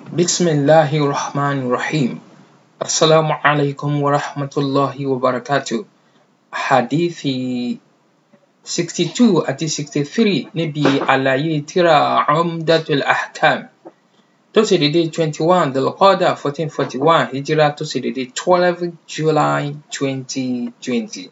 بسم الله الرحمن الرحيم السلام عليكم ورحمة الله وبركاته حديثي 62 àti 63 níbi àlàyé tírà Umdatul Ahkam tó ṣe dédé 21 Dhul-Qa'dah 1441 hijira tó ṣe dédé 12 July 2020.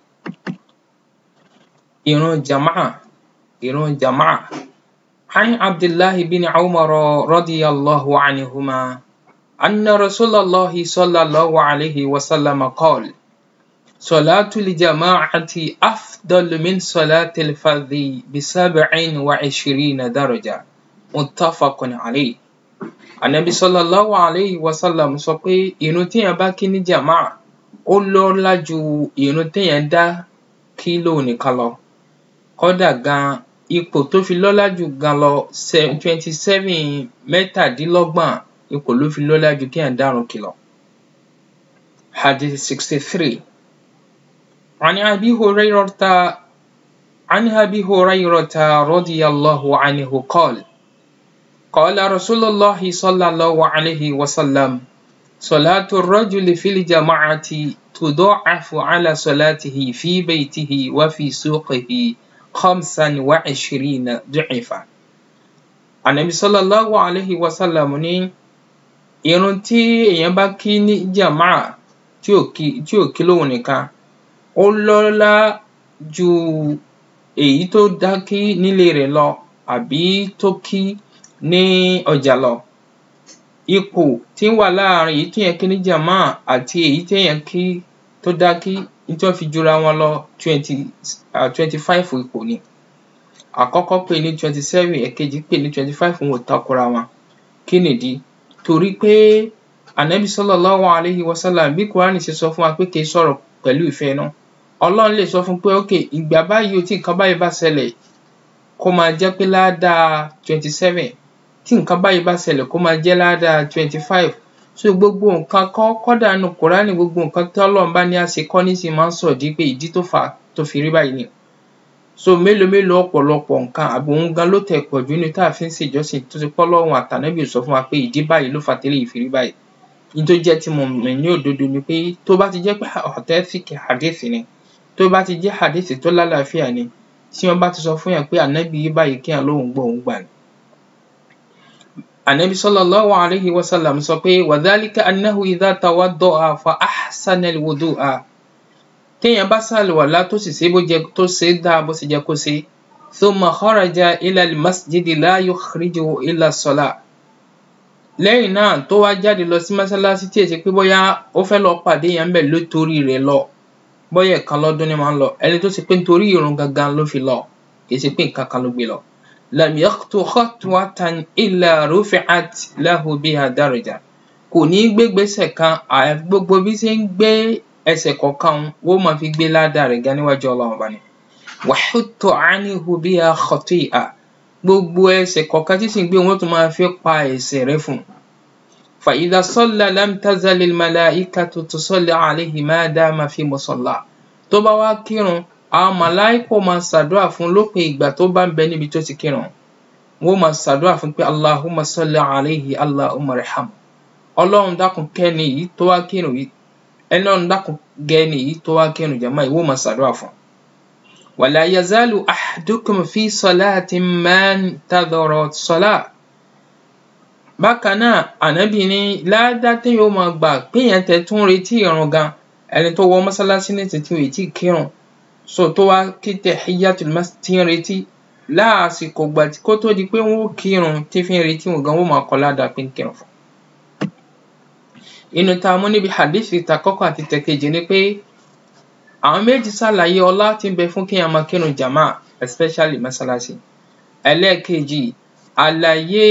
Ìrun jama'a ìrun jama'a عن عبد الله بن عمر رضي الله عنهما أن رسول الله صلى الله عليه وسلم قال صلاة الجماعة أفضل من صلاة الفرد بسبع وعشرين درجة متفق عليه Ànábì sallallahu alayhi wa sallam sọ pé ìrun téèyàn bá kí ní jàmáà ó lọ́lá ju ìrun téèyàn dá kí lóun nìkan lọ kódà gan ipò tó fi lọ́lá jù gan lọ twenty seven mẹ́tàdínlọ́gbọ̀n ipò ló fi lọ́lá ju kéèyàn dárun kí lọ. Hadith sixty three عن أبي هريرة عن أبي هريرة رضي الله عنه قال قال رسول الله صلى الله عليه وسلم صلاة الرجل في الجماعة تضاعف على صلاته في بيته وفي سوقه خمسا وعشرين ضعفا Ànábì sallallahu alayhi wa sallam ní irun tí èèyàn bá kí ní jàmáà tí ò kí tí ò kí lóhùn nìkan ó lọ́lá ju èyí tó dá kí nílé rẹ̀ lọ àbí tó kí ní ọjà lọ ipò tí ń wà láàrin èyí téèyàn kí ní jàmáà àti èyí téèyàn kí tó dá kí tí wọ́n fi jura wọn lọ twenty twenty five ipò ni àkọ́kọ́ pè ní twenty seven ẹ̀kejì pè ní twenty five wọn ò takora wọn kí nìdí torí pé Ànábì sallallahu alayhi wa sallam bí Kùránì ṣe sọ fún wa pé kì í sọ̀rọ̀ pẹ̀lú ìfẹ́ inú Ọlọ́run lè sọ fún pé ok ìgbà báyìí o tí nǹkan báyìí bá ṣẹlẹ̀ kó máa jẹ́ pé ládàá twenty seven tí nǹkan báyìí bá ṣẹlẹ̀ kó máa jẹ́ ládàá twenty five so gbogbo nǹkan kọ́ kọ́dà nínú Kùránì gbogbo nǹkan tí Ọlọ́run bá ní á ṣe kọ́ nísìnyí máa ń sọ̀dí pé ìdí tó fà á tó fi rí báyìí ni so mélòó mélòó ọ̀pọ̀lọpọ̀ nǹkan àbò òun gan ló tẹ̀ pọ̀jù ní tá a fi ń ṣèjọ́sìn tó ti pọ́ lọ́rùn àtànábì sọ fún wa pé ìdí báyìí ló fà tẹ́lẹ̀ yìí fi rí báyìí ní tó jẹ́ tí mo mọ̀ ní òdodo ni pé tó bá ti jẹ́ pé authentic hadith ni tó bá ti jẹ́ hadith tó lálàáfíà ni tí wọ́n bá ti sọ fún yàn pé ànábì yìí báyìí kí yàn lóhùn gbọ́ òun gbà ni. ànábì sallallahu alayhi wa sallam sọ pé wa dhalika annahu idha tawadda'a fa ahsana al-wudu'a téèyàn bá ṣàlùwàlá tó sì ṣe bó jẹ tó ṣe dáa bó ṣe jẹ kó ṣe thumma kharaja ila al-masjidi la yukhrijuhu illa as-salah lẹ́yìn náà tó wá jáde lọ sí mọ́sálásí tí èsì pé bóyá ó fẹ́ lọ pàdé yẹn bẹ̀ ló torí rẹ̀ lọ bóyá ẹ̀kan lọ́dún ni máa ń lọ ẹni tó ṣe pé nítorí ìrun gangan ló fi lọ kì í ṣe pé nǹkan kan ló gbé lọ lam yakhtu khatwatan illa rufi'at lahu biha daraja kò ní gbégbèsè kan àyàfi gbogbo bí ṣe ń gbé ẹsẹ̀ kọ̀ọ̀kan wọ́n máa fi gbé ládàá rẹ̀ ga níwájú ọlọ́run bá ní. wàhútọ̀ ánihu bí a xọ̀tì à gbogbo ẹsẹ̀ kọ̀ọ̀kan tí sì ń gbé wọn tún máa fi pa ẹ̀ṣẹ̀ rẹ̀ fún. fàyídà sọ́lá lamtazalil malaikatu tusalli alayhi ma dama fi musalla. tó bá wá kírun àwọn màláìkò máa ṣàdúrà fún lópin ìgbà tó bá ń bẹ níbi tó ti kírun. wọ́n máa ṣàdúrà fún pé allahumma salli alayhi allahumma raham. ọlọ́run dákun kẹ́ni yìí tó wá kírun yìí ẹni ọ̀nà dákun gẹ́ni yìí tó wá kírun jàmá ìwọ máa ṣàdúrà fún. wala yazalu ahadukum fi salatin man tadhara salah. bákan náà ànábì ní ládá tí yóò máa gbà péyàn tẹ tún retí ìrun gan ẹni tó wọ mọ́sálásí ní títí ò tí kírun so tó wá kí tahiyyatul masjid tí ń retí láàsìkò gbà kó tó di pé wọn ó kírun tí fi ń retí wọn gan wọn máa kọ ládàá pé ń kírun fún inú tá a mú níbi hadithi takọ́kọ́ àti tẹ̀kejì ni pé àwọn méjì ṣàlàyé ọlá tí ń bẹ fún kéèyàn máa kírun jàmá especially mọ́sálásí ẹlẹ́ẹ̀kejì àlàyé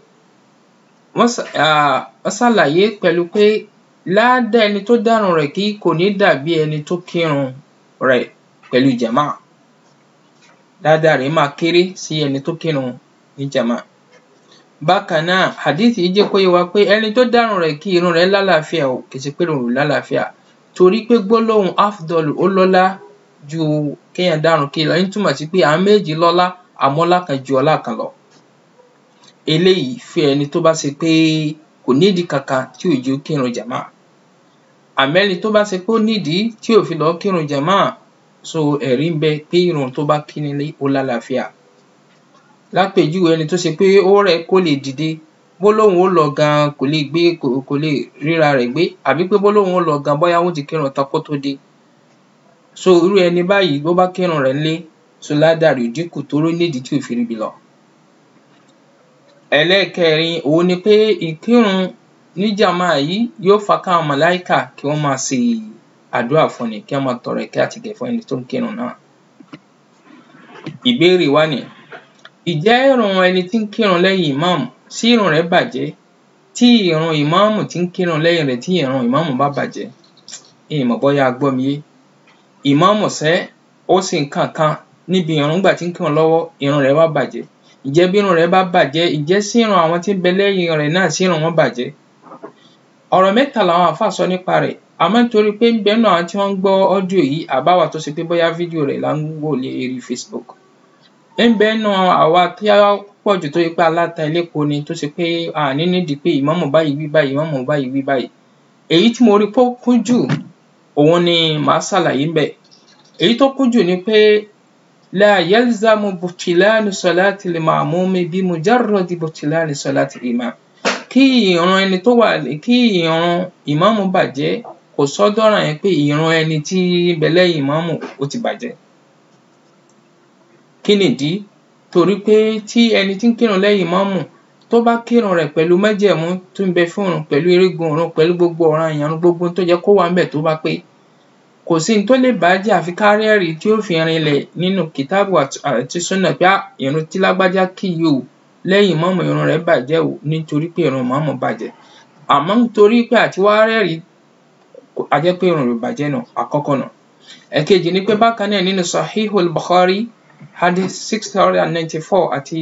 wọ́n ṣàlàyé pẹ̀lú pé ládà ẹni tó dárun rẹ̀ kí kò ní dàbí ẹni tó kírun rẹ̀ pẹ̀lú jàmá ládà rẹ̀ máa kéré sí ẹni tó kírun ní jàmá bákan náà hadith yìí jẹ́ kó yé wa pé ẹni tó dárun rẹ̀ kí irun rẹ̀ lálàáfíà o kì í ṣe pé irun rẹ̀ lálàáfíà torí pé gbólóhùn afdol ó lọ́lá ju kéèyàn dárun kí lọ ń túmọ̀ sí pé àwọn méjì lọ́lá àmọ́ ọlá kan ju ọlá kan lọ eléyìí fún ẹni tó bá ṣe pé kò nídìí kankan tí ò jẹ́ ó kírun jàmá àmẹ́ni tó bá ṣe pé ó nídìí tí ò fi lọ́ọ́ kírun jàmá so ẹ̀rí ń bẹ pé irun tó bá kí nílé ó lálàáfíà lápèjúwe ẹni tó ṣe pé ó rẹ̀ kó lè dìde bó lóun ó lọ gan kò lè gbé kò lè ríra rẹ̀ gbé àbí pé bó lóun ó lọ gan bóyá wọ́n ti kírun tán kó tó dé so irú ẹni báyìí bó bá kírun rẹ̀ ńlé so ládàrí dínkù tóró nídìí tí ò fi ríbi lọ. ẹlẹ́ẹ̀kẹrin òun ni pé ìkírun níjàmá yìí yóò fa káwọn màláìkà kí wọ́n máa ṣe àdúrà fún ni kí wọ́n máa tọrọ ìkẹ́ àti ìgẹ̀ fún ẹni tó ń kírun náà. ìbéèrè wa ni ìjẹ́ ìrun ẹni tí ń kírun lẹ́yìn ìmáàmù sí ìrun rẹ̀ bàjẹ́ tí ìrun ìmáàmù tí ń kírun lẹ́yìn rẹ̀ tí ìrun ìmáàmù bá bàjẹ́ ìmọ̀ bóyá a gbọ́ mi yé ìmáàmù sẹ́ ó sì ń kàn kan níbi ìrun nígbà tí ń kírun lọ́wọ́ ìrun rẹ̀ wá bàjẹ́ ìjẹ́ bí ìrun rẹ̀ bá bàjẹ́ ìjẹ́ sí ìrun àwọn tí ń bẹ lẹ́yìn rẹ̀ náà sí ìrun wọn bàjẹ́ ọ̀rọ̀ mẹ́ta làwọn àáfàá sọ nípa rẹ̀ àmọ́ nítorí pé ń bẹ nínú àwọn tí wọ́n ń gbọ́ ọ́díò yìí àbáwá tó ṣe pé bóyá fídíò rẹ̀ là ń wò lérí Facebook ń bẹ nínú àwa tí a pọ̀ jù tó yẹ pé aláta elépo ni tó ṣe pé àní nídìí pé ìmáàmù báyìí wí báyìí ìmáàmù báyìí wí báyìí èyí tí mo rí pé ó kún jù òun ni màá ṣàlàyé ń bẹ̀ èyí tó kún jù ni pé la yalzamu butilanu salati limamumi bi mujarradi butilani salati imam kí ìran ẹni tó wà kí ìran ìmáàmù bàjẹ́ kò sọ́dọ̀ràn yẹn pé ìran ẹni tí ń bẹ lẹ́yìn ìmáàmù ó ti bàjẹ́ kí nìdí torí pé tí ẹni tí ń kírun lẹ́yìn ìmáàmù tó bá kírun rẹ̀ pẹ̀lú májẹ̀mú tó ń bẹ fún òun pẹ̀lú erégun òun pẹ̀lú gbogbo ọ̀ràn ìyàrún gbogbo tó yẹ kó wà ńbẹ̀ tó bá pé kò sí ní tó lè bàjẹ́ àfi ká rí ẹ̀rí tí ó fi rinlẹ̀ nínú kìtáàbù àti súnà pé ìrun tí lágbájá kí yìí o lẹ́yìn ìmáàmù ìrun rẹ̀ bàjẹ́ o nítorí pé ìrun ìmáàmù bàjẹ́ àmọ́ nítorí pé àti wá rẹ́rìí a jẹ́ pé ìrun rẹ̀ bàjẹ́ nù àkọ́kọ́ nù ẹ̀kejì ni pé bákan náà nínú sahihul bukhari hadith six hundred and ninety-four àti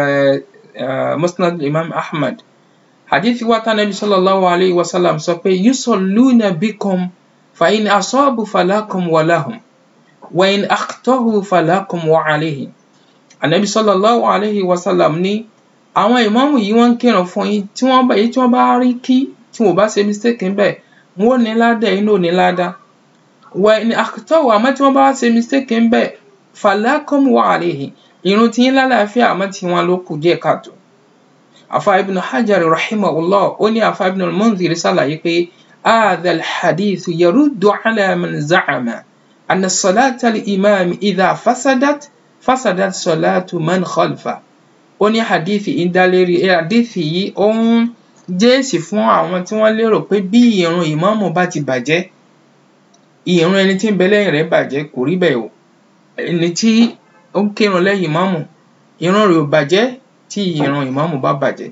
musnad imam ahmad hadith wa ta nabi sallallahu alayhi wa sallam sọ pé yusalluna bikum fa in asabu falakum wa lahum wa in akhtahu falakum wa alayhim anabi sallallahu alayhi wa sallam ní àwọn ìmáàmù yìí wọ́n ń kírun fún yín tí wọ́n bá èyí tí wọ́n bá rí kí tí wọ́n bá ṣe mistake ń bẹ̀ wọ́n ò ní ládà ẹ̀yin náà ò ní ládà wa in akhtahu àmọ́ tí wọ́n bá ṣe mistake ń bẹ̀ falakum wa alayhim ìrun tí yín lálàáfíà àmọ́ tí wọ́n ló kù díẹ̀ káàtó afa ibn hajar rahimahullah ó ní afa ibn al-munzir ṣàlàyé pé hadha al-hadith yaruddu ala man za'ama anna salata al-imam idha fasadat fasadat salatu man khalfa ó ní hadithi ìdálérí hadithi yìí ó ń jẹ́sì fún àwọn tí wọ́n lérò pé bí ìrun ìmáàmù bá ti bàjẹ́ ìrun ẹni tí ń bẹ lẹ́yìn rẹ̀ bàjẹ́ kò rí bẹ́ẹ̀ o ẹni tí ó ń kírun lẹ́yìn ìmáàmù ìrun rẹ̀ ò bàjẹ́ tí ìrun ìmáàmù bá bàjẹ́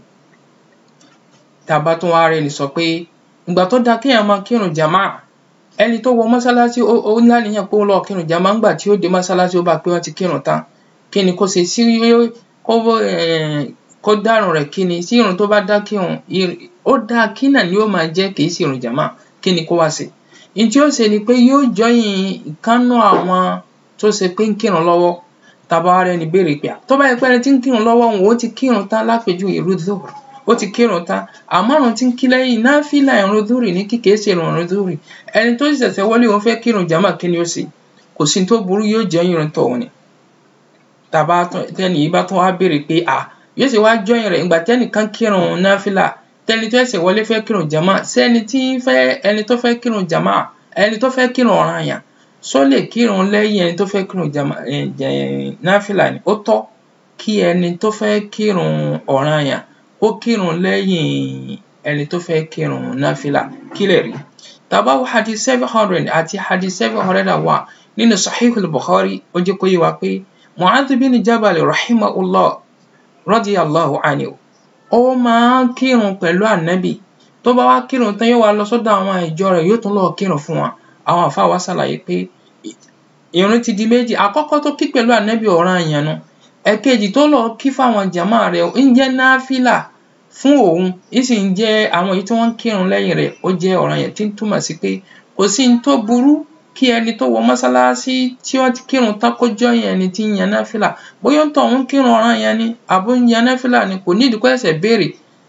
tá a bá tún wá rẹ́ni sọ pé ìgbà tó dáa kéèyàn máa kírun jàmáà ẹni tó wọ mọ́sálásí ó láníyàn pé ó lọ kírun jàmáà ńgbà tí ó dé mọ́sálásí ó bá pé wọ́n ti kírun tán kí ni kó ṣe sí kó kó dárun rẹ̀ kí ni sí irun tó bá dá kírun ó dáa kí náà ni ó máa jẹ́ kì í sí irun jàmáà kí ni kó wá ṣe ní tí ó ṣe ni pé yóò jọyìn ìkánú àwọn tó ṣe pé ń kírun lọ́wọ́ tàbá wa rẹni béèrè pé tó bá yẹ pé ẹni tí ń kírun lọ́wọ́ òun ó ti kírun tán lápèjúwe irú zuhur ó ti kírun tán àmọ́ àrùn tí ń kí lẹ́yìn náfìlà ìrun zuhuri ní kíkèé ṣe ìrun zuhuri ẹni tó ṣẹ̀ṣẹ̀ wọlé òun fẹ́ kírun jàmáà kí ni ó ṣe kò sí tó burú yóò jẹ́ ìrun tọ̀hún ni tàbá tẹ́ni yìí bá tún wá béèrè pé à yóò ṣe wá jọyìn rẹ̀ ìgbà tẹ́nìkan kírun náfìlà tẹ́ni tó ṣẹ̀ṣẹ̀ wọlé fẹ́ kírun jàmáà sẹ́ni tí fẹ́ ẹni tó fẹ́ kírun jàmáà ẹni tó fẹ́ kírun ọ̀ranyàn só lè kírun lẹ́yìn ẹni tó fẹ́ kírun náfìlà ni ó tọ́ kí ẹni tó fẹ́ kírun ọ̀ranyàn ó kírun lẹ́yìn ẹni tó fẹ́ kírun náfìlà kí lè rí tàbá wo hadith seven hundred àti hadith seven hundred and one nínú sahihul bukhari ó jẹ́ kó yé wa pé mu'adh bin jabal rahimahullah radiyallahu anhu ó máa ń kírun pẹ̀lú ànábì tó bá wá kírun tán yóò wá lọ sọ́dọ̀ àwọn ìjọ rẹ̀ yóò tún lọ kírun fún wọn àwọn àfáà wa ṣàlàyé pé ìrun ti di méjì àkọ́kọ́ tó kí pẹ̀lú ànábì ọ̀ranyàn nu ẹ̀kejì tó lọ kí fáwọn jàmáà rẹ̀ ń jẹ́ náfìlà fún òun ń sì ń jẹ́ àwọn èyí tí wọ́n ń kírun lẹ́yìn rẹ̀ ó jẹ́ ọ̀ranyàn tí ń túmọ̀ sí pé kò sí ní tó burú kí ẹni tó wọ mọ́sálásí tí wọ́n ti kírun tán kó jọyìn ẹni tí ń yan náfìlà bóyá ń tọ̀ ń kírun ọ̀ranyàn ni àbó ń yan náfìlà ni kò nídìí kó ẹ̀sẹ̀ béèrè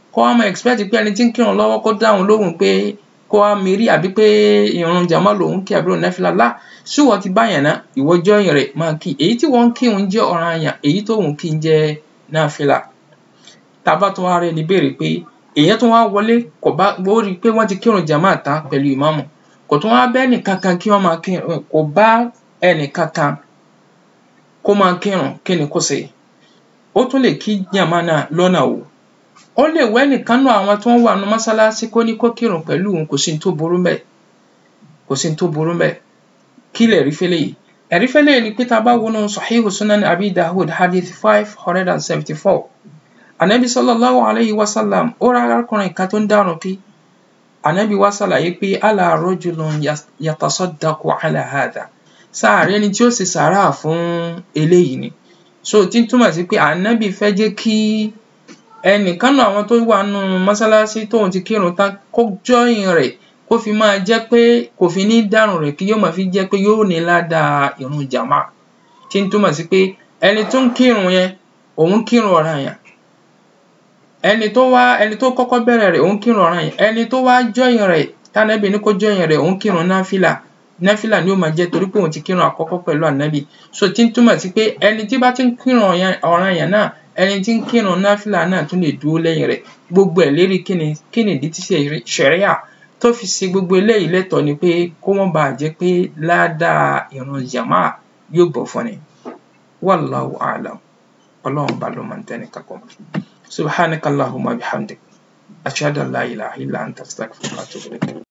kó wá máa expect pé ẹni tí ń kírun lọ́wọ́ kó dáhùn lóhùn pé kó wá mérí àbí pé ìrun jàmá lòun kí àbí òun náfìlà lá ṣé wọ́n ti báyàn ná ìwọ join rẹ̀ máa kí èyí tí wọ́n ń kírun jẹ́ ọ̀ranyàn èyí tó òun kí ń jẹ́ náfìlà tá a bá tún wá rẹ̀ ní béèrè pé èyàn tún wá wọlé kò bá ó rí i pé wọ́n ti kírun jàmá tán pẹ̀lú ìmáàmù kò tún wá bá ẹnìkankan kí wọ́n máa kírun kò bá ẹnìkankan kó máa kírun kí ni kó ṣe ó tún lè kí jàmá náà lọ́nà wò ó lè wẹ́ nìkan náà àwọn tó ń wà ní mọ́sálásí kó ní kó kírun pẹ̀lú òun kò sí ní tó burú mbẹ̀ kò sí ní tó burú mbẹ̀ kí lè rí fẹ́lẹ́ yìí ẹ̀rí fẹ́lẹ́ yìí ni pé tá a bá wọnú sahihu sunan abi dahud hadith five hundred and seventy four anabi sallallahu alayhi wa sallam ó rà arákùnrin kan tó ń dárun kí anabi wa ṣàlàyé pé ala rajulun yatasaddaqu ala hadha sáàrẹ́ ni tí ó ṣe sàárà fún eléyìí ni so tí ń túmọ̀ sí pé anabi fẹ́ jẹ́ kí ẹnìkan náà àwọn tó wà nù mọ́sálásí tóun ti kírun tán kó jọyìn rẹ̀ kó fi máa jẹ́ pé kò fi ní dárun rẹ̀ kí yóò máa fi jẹ́ pé yóò ní ládàá ìrun jàmá tí ń túmọ̀ sí pé ẹni tó ń kírun yẹn òun kírun ọ̀ranyàn ẹni tó wá ẹni tó kọ́kọ́ bẹ̀rẹ̀ rẹ̀ òun kírun ọ̀ranyàn ẹni tó wá jọyìn rẹ̀ tánàbì ní kó jọyìn rẹ̀ òun kírun náfìlà náfìlà ni ó máa jẹ́ torí pé òun ti kírun àkọ́kọ́ pẹ̀lú ànábì so tí ń túmọ̀ sí pé ẹni tí bá ti ń kírun ọ̀ranyàn náà ẹni tí ń kírun náfìlà náà tún lè dúró lẹ́yìn rẹ̀ gbogbo ẹ̀ lérí kíni kíni ìdí tí ṣẹ̀ríà tó fi ṣe gbogbo eléyìí lẹ́tọ̀ọ́ ni pé kó wọ́n bàa jẹ́ pé ládàá ìrun jàmá yóò bọ̀ fún ni wallahu a'lam ọlọ́run bá ló máa ń tẹ́ni kakọ́ subhanakallahumma bihamdik ashhadu an la ilaha illa anta astaghfiruka wa atubu ilayk